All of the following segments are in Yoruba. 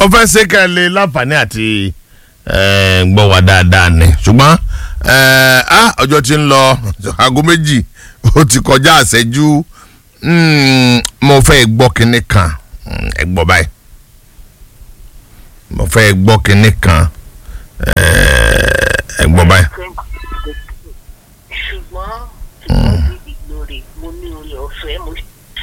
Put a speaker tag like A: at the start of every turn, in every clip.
A: ó fẹ́ ṣe ká lè láǹfààní àti eh, gbọ́ wa dáadáa ni ṣùgbọ́n eh, ah, ọjọ́ ti ń lọ aago méjì ó ti kọjá àṣẹjú mm, mo fẹ́ gbọ́ kinní kan Mm, ẹ gbọ́ báyìí mo fẹ́ gbọ́ kinní kan eh, ẹ gbọ́ báyìí.
B: ṣùgbọ́n ìgbàgbé ìgbòrè mo ní orí ọ̀fẹ́ mo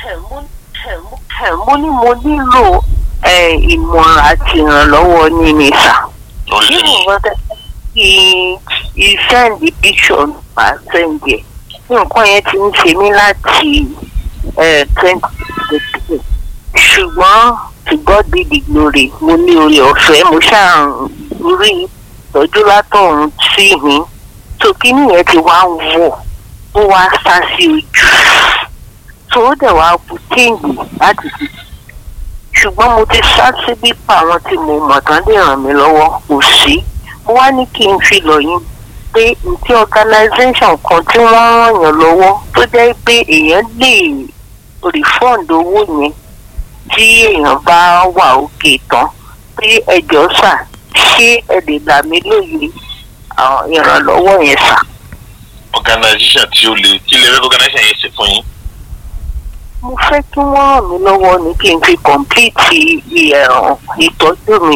B: mo ní mo nílò eh, ìmọ̀ràn àti ìrànlọ́wọ́ ní mi sà.
C: lórí
B: Bí mo
C: kíni
B: bá tẹ kí i send the picture ma send yẹ nǹkan yẹn ti ń ṣe mí láti twenty twenty ṣùgbọ́n to God be the glory mo ní orí ọ̀fẹ́ mo ṣáà ń rí ìtọ́jú látọ̀run sí mi tó kíní yẹn ti wá ń wọ̀ ó wá sá sí ojú tó ó dẹ̀ wá kú téèyàn láti fi ṣùgbọ́n mo ti sá síbí pa àwọn tí mo mọ̀ tán lè ràn mí lọ́wọ́ kò sí mo wá ní kí n fi lọ yín pé ntí organisation kan tí wọ́n ràn yàn lọ́wọ́ tó jẹ́ pé èèyàn lè refund owó yẹn tí èèyàn bá wà òkè tán pé ẹjọ́ sà ṣé ẹ lè là mí lóye àwọn ìrànlọ́wọ́ yẹn sà.
C: organisation tí ó le kí lè fẹ́ organisation yẹn ṣe fún yín.
B: mo fẹ́ kí wọ́n ràn mí lọ́wọ́ ní kí n fi complete ìyẹ̀rùn ìtọ́jú mi.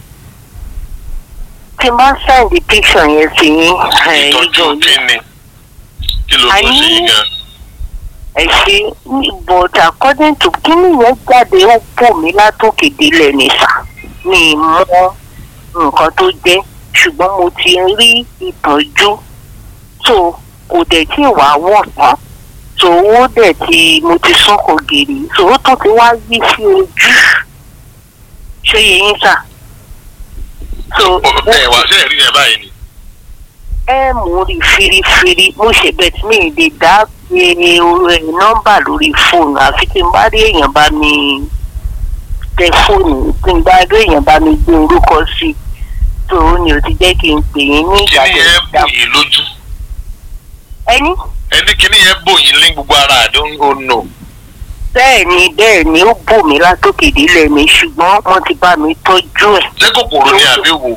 B: tí n bá send picture yẹn sí yín ẹ̀,
C: ìtọ́jú
B: ìjọ
C: kíni kí ló tó
B: Àní-
C: ṣe yín gan.
B: ẹ ṣe but according to kíni yẹn jáde ó bò mí látòkè délẹ̀ ní sà mi ì mọ nǹkan tó jẹ́ ṣùgbọ́n mo ti rí ìtọ́jú tó kò dẹ̀ tí ì wá wọ̀ tán tó ó dẹ̀ ti mo ti sún kò gèrè tó ó tó ti wá yí sí ojú ṣé yẹn sà. so
C: ẹ wá ṣe ẹ̀rí yẹn báyìí ni.
B: ẹ mú rí firifiri mo ṣe bẹ́ẹ̀ tí mi lè dá pé nọ́mbà lórí fóònù àfi tí n bá rí èèyàn bá mi tẹ fóònù tí n bá rí èèyàn bá mi gbé orúkọ sí i tó o ní o ti jẹ́ kí n pè yín ní ìgbà
C: kíní
B: tó
C: yẹn
B: dá
C: bò yín lójú
B: ẹni
C: ẹni kíní yẹn bò yín ní gbogbo ara àdó ó nù.
B: bẹ́ẹ̀ ni bẹ́ẹ̀ ni ó bò mí látòkè délẹ̀ mi ṣùgbọ́n wọ́n ti bá mi tọ́jú ẹ̀
C: ṣé kòkòrò ni àbí wo.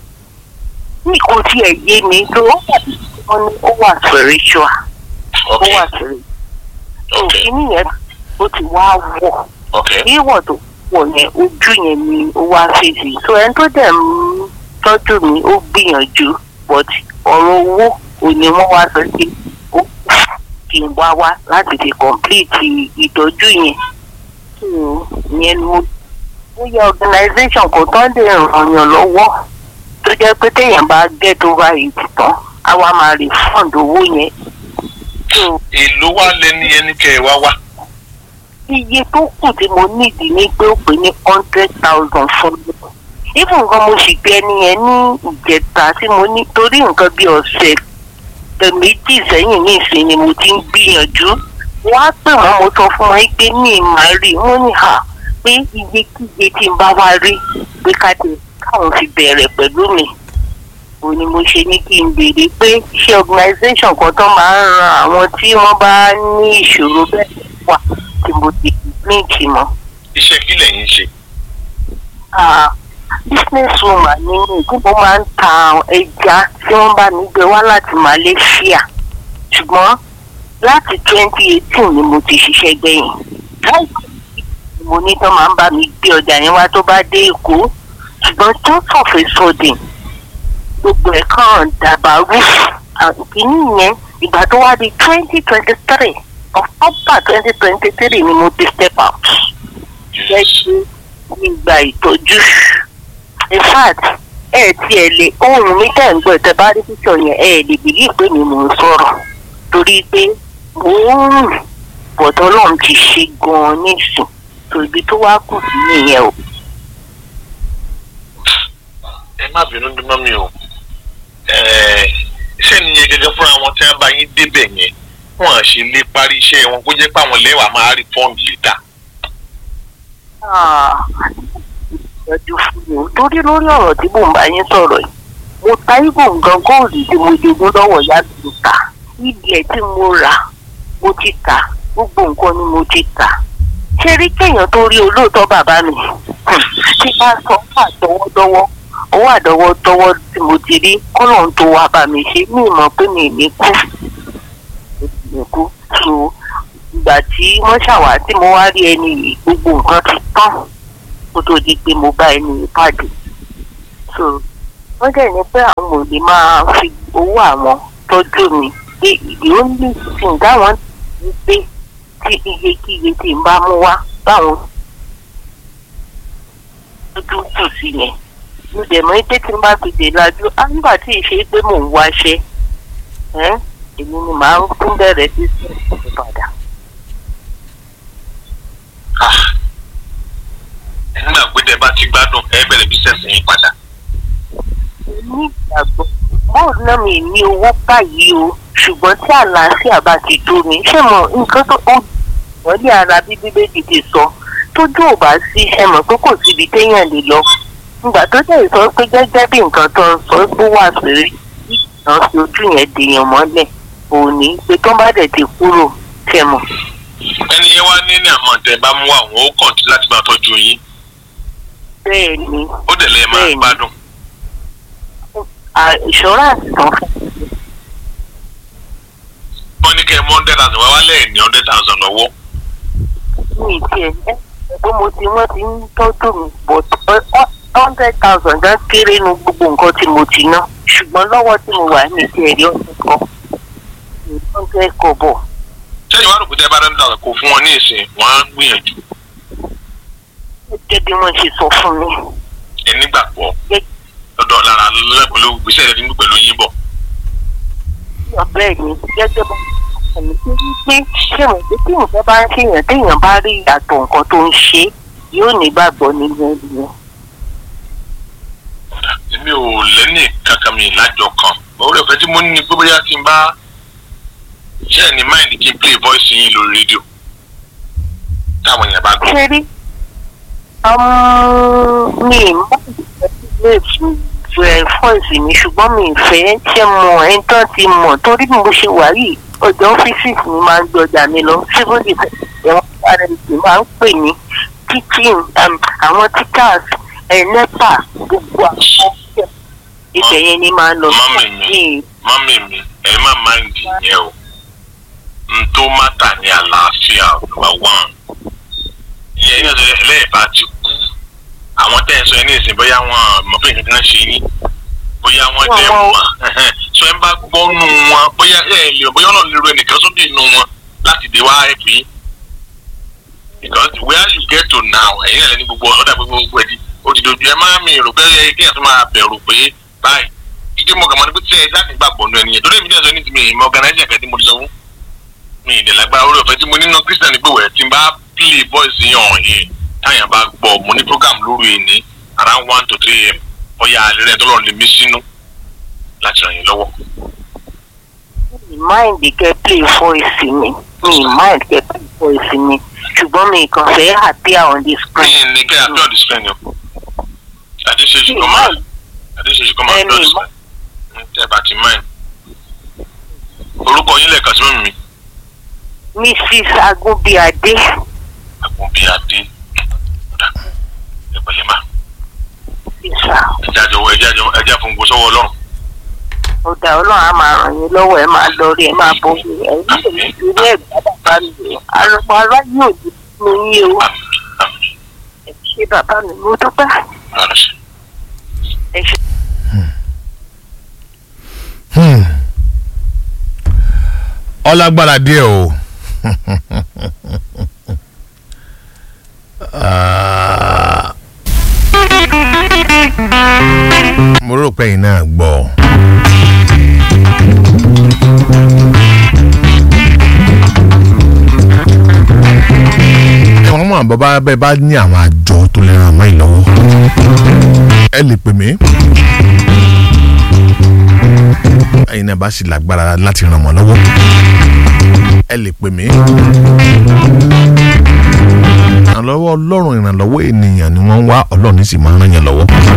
B: ní kò tiẹ̀ yé mi tó wọ́n ní ó wà spiritual ó
C: ok
B: wà spiritual
C: ok
B: òfin nìyẹn ó ti wá wọ̀.
C: ok
B: wíwọ̀ tó wọ̀ yẹn ojú yẹn ni ó wá fèsì so ẹni tó dẹ̀ ń tọ́jú mi ó gbìyànjú but ọ̀rọ̀ owó ò ní wọ́n wá sọ sí ó kù kí n wá wá láti fi complete ìtọ́jú yẹn so yẹn ni mo bóyá organisation kò tán lè ràn yàn lọ́wọ́ tó jẹ́ pé téèyàn bá get over it tán á wá máa refund owó yẹn so
C: èló wá lẹni ẹni kẹ ẹ wá wá.
B: iye tó kù tí mo nídìí ní pé ó pè ní hundred thousand fún mi. even nǹkan mo sì gbé ẹni yẹn ní ìjẹta tí mo ní torí nǹkan bí ọ̀sẹ̀ ẹ̀ méjì sẹ́yìn ní ìsìn ni mo ti ń gbìyànjú. wọ́n á pè wọ́n mo sọ fún wọn pé ní ìmọ̀ rí wọ́n ní hà pé iyekíye tí n bá wá rí pé káde káwọn fi bẹ̀rẹ̀ pẹ̀lú mi. òun ni mo ṣe ní kí n béèrè pé iṣẹ́ organisation kan tó máa ń ran àwọn tí wọ́n bá ní ìṣòro bẹ́ẹ̀ wà tí mo ti líǹkì mọ́.
C: iṣẹ́ kí lẹ̀yin ṣe.
B: Ah, business woman ni mí tí mo máa ń ta ẹja tí wọ́n bá mi gbé wá láti Malaysia ṣùgbọ́n láti twenty eighteen ni mo ti ṣiṣẹ́ gbẹ̀yìn láìpẹ́ ni mo ní tó máa ń bá mi gbé ọjà yẹn wá tó bá dé Èkó ṣùgbọ́n just of a sudden gbogbo ẹ̀ kàn dàbàrú ìkíní yẹn ìgbà tó wá di twenty twenty three October twenty twenty three ni mo ti step out jẹ́ kí nígbà ìtọ́jú in fact ẹ tiẹ̀ lè ohun mi tẹ̀ ń gbọ́ tẹ bá rí píṣọ yẹn ẹ lè bìlí pé mi mò ń sọ̀rọ̀ torí pé mò ń rìn bọ̀dọ̀ náà ti ṣe gan-an nísìn tó ibi tó wá kù sí nìyẹn o.
C: ẹ má bínú bí mọ́ mi o Ẹ, ṣé nìyẹn gẹ́gẹ́ fúnra wọn tí wọ́n bá yín débẹ̀ yẹn wọ́n á ṣe lè parí iṣẹ́ wọn kó jẹ́ pé àwọn lẹ́wàá máa rí fọ́ọ̀mù lítà.
B: ìtọ́jú fún mi o torí lórí ọ̀rọ̀ tí mò ń bá yín sọ̀rọ̀ yìí mo ta ibò nǹkan góòlù tí mo jogún lọ́wọ́ ìyá mi ta ibi ẹ̀ tí mo rà mo ti tà gbogbo nǹkan ni mo ti tà ṣé rí kéèyàn tó rí olóòótọ́ bàbá mi tí bá sọ fún àtọwọ́dọ́wọ́ owó àdọ́wọ́dọ́wọ́ tí mo ti rí kọ́nà tó wá bá mi ṣe mí mọ̀ pé mi ní kú mi kú so ìgbà tí wọ́n ṣàwá tí mo wá rí ẹni yìí gbogbo nǹkan ti tán kó tó di pé mo bá ẹni yìí pàdé so wọ́n dẹ̀ ní pé àwọn ò lè máa fi owó àwọn tọ́jú mi pé ìdí ó ní ìsìn táwọn ti gbé tí iyekíye tí n bá mú wá báwọn lójú kù sí yẹn mo dẹ̀ mọ́ pé tí n bá fi dè lajú á nígbà tí ìṣe pé mò ń wáṣẹ́ ẹ́ èmi ni màá ń tún bẹ̀rẹ̀ sí sí ìpadà.
C: nígbà pé tẹ bá ti gbádùn ẹ bẹ̀rẹ̀ bísẹ̀sì yín padà.
B: ní ìgbàgbọ́ bóòlù náà mi ní owó báyìí o ṣùgbọ́n tí àlàáfíà bá ti tó mi ṣé mo nǹkan tó ó wọ́n ní ara bí bíbélì ti sọ tójú ò bá sí ẹ mọ̀ pé kò síbi téèyàn lè lọ ìgbà tó dẹ̀ sọ pé gẹ́gẹ́ bí nǹkan tó ń sọ pé wà sírí ìgbà fi ojú yẹn dèèyàn mọ́lẹ̀ òní pé tó bá dẹ̀ ti kúrò tẹ̀ mọ̀.
C: ẹni yẹn wá ní ní àmọ́ tẹ bá mú àwọn ó kàn tí láti máa tọ́jú yín
B: bẹ́ẹ̀ ni
C: ó dẹ̀ lẹ́ẹ̀ máa
B: Bẹ́ẹ̀ni.
C: gbádùn.
B: à- ìṣọ́ráǹsì kan fún
C: wọ́n ní kẹ́ ẹ mú hundred thousand wá wálẹ̀ ní hundred thousand lọ́wọ́.
B: mi tiẹ̀ ẹ́ pé mo ti wọ́n ti ń tọ́jú mi but hundred thousand gan kéré nu gbogbo nǹkan tí mo ti ná ṣùgbọ́n lọ́wọ́ tí mo wà ní ti ẹ̀rí ọ̀sẹ̀ kan ní hundred kọ̀bọ̀
C: sẹ́yìn wá rò pé tẹ́ bá hundred thousand kò fún wọn ní ìsìn wọ́n á gbìyànjú
B: gẹ́gẹ́ bí wọ́n ṣe sọ fún mi
C: ẹ nígbàgbọ́
B: Gẹ́gẹ́-
C: lọ́dọ̀ lára lọ́dọ̀ pẹ̀lú gbèsè rẹ̀ nínú pẹ̀lú yín bọ̀.
B: bẹ́ẹ̀ ni gẹ́gẹ́ bá ẹ̀mí tó rí pé ṣé mo pé tí nǹkan bá ń ṣèyàn téèyàn bá rí ìyàtọ̀ nǹkan tó ń ṣe yóò nígbàgbọ́ nínú ẹni yẹn.
C: èmi ò lẹ́nì kankan mi lájọ kan orí ọ̀fẹ́ tí mo ní ni pé bóyá tí n bá ṣe ẹ̀ ní máìlì kí n play voice yín lórí rédíò táwọn èèyàn bá gbọ́.
B: ṣé rí mi mọ ìfẹ́ fọ́ọ̀sì mi ṣùgbọ́n mi ìfẹ́ ṣe mọ ẹni tán ti mọ̀ torí bí mo ṣe wà yìí ọjà ọ́fíìsì mi máa ń gbé ọjà mi lọ civil defence ẹ̀wọ̀n rnc máa ń pè ní teaching um, àwọn teachers ẹ̀ nepa gbogbo àwọn ibẹ̀ yẹn ni máa ń lọ
C: Mọ́mì mi. mọ́mì mi ẹ má máìndì yẹn o n tó mátà ní àlàáfíà number one ìyẹn yẹn sọ ẹlẹ́yìn bá ti kú àwọn tẹ́ ẹ sọ ẹ ní ìsìn bóyá wọn mọ̀ pé nǹkan kan ṣe yín bóyá wọn
B: Wọ́n
C: dẹ̀
B: mọ̀.
C: mọ̀ sọ ẹ bá gbọ́ nù wọn bóyá ẹ lè bóyá ọ̀nà lè ro ẹnìkan sókè nù wọn láti dé wá ẹ̀ pín because where you get to now ẹ̀yin náà lẹ́ni gbogbo ọ̀dà gbogbo gbogbo ẹ̀dí òdìdójú ẹ máa mi rò pé ẹ kí ẹ tún máa bẹ̀rù pé báyìí ìdí mo kàn mọ́ ni pé tí ẹ láti gbàgbọ́ nù ẹnìyẹn torí èmi náà sọ ní ti mi ìmọ̀ organizer kan tí mo ti sọ fún mi ìdẹ̀lágbára orí ọ̀fẹ́ tí mo nínú christian ni pé wẹ̀ tí n bá play voice yẹn ọ̀hún yẹn táyà bá gbọ́ mo ní program lórí ẹni around one to three am ọ̀yà alẹ́ rẹ̀ tọ́lọ́ lè mí sínú láti ràn yín lọ́wọ́.
B: mi mind kẹ́ play voice mi mi mind kẹ́ play voice mi ṣùgbọ́n mi kàn fẹ́ appear on the
C: mi
B: screen.
C: ní kẹ́ àpẹ́ ọ̀dì spẹ́ni o àdéṣeṣù kọ́ máa àdéṣeṣù kọ́ máa
B: Ẹni
C: àpẹ́ ọ̀dì spẹ́ni tẹ́ bá ti máa orúkọ yín lẹ́ẹ̀kan sí mímí
B: mrs agunbíadé
C: àgùn bíi adé ọ̀dà ẹ̀pẹ̀lẹ́ máa
B: ìsà
C: ẹ̀já jọ̀wọ́ ẹ̀já jọ̀wọ́ ẹ̀já fún gbogbo sọ́wọ́ ọlọ́run
B: ọ̀dà ọlọ́run á máa ràn yín lọ́wọ́ ẹ máa lọ rí ẹ máa bọ̀ rí ẹ ní èyí tí ilé ẹ̀gbá bàbá mi àrùn ara yóò di ní yín o
C: àmì àmì
B: ẹ ṣé bàbá mi mo dúpẹ́
C: lọ́dọ̀ sí.
B: ẹ ṣé.
A: Hmm. ọlágbára díẹ̀ o Ah. mo rò pé ẹ̀yin náà gbọ́ ẹ̀wọ̀n mọ̀ bàbá bẹ́ẹ̀ bá ní àwọn àjọ tó lè ràn wọ́n yìí lọ́wọ́ ẹ lè pè mí ẹ̀yin náà bá sì lágbára láti ràn wọ́n lọ́wọ́ ẹ lè pè mí. ìrànlọ́wọ́ ọlọ́run ìrànlọ́wọ́ ènìyàn ni wọ́n ń wá ọlọ́run sì máa ń ràn yàn lọ́wọ́.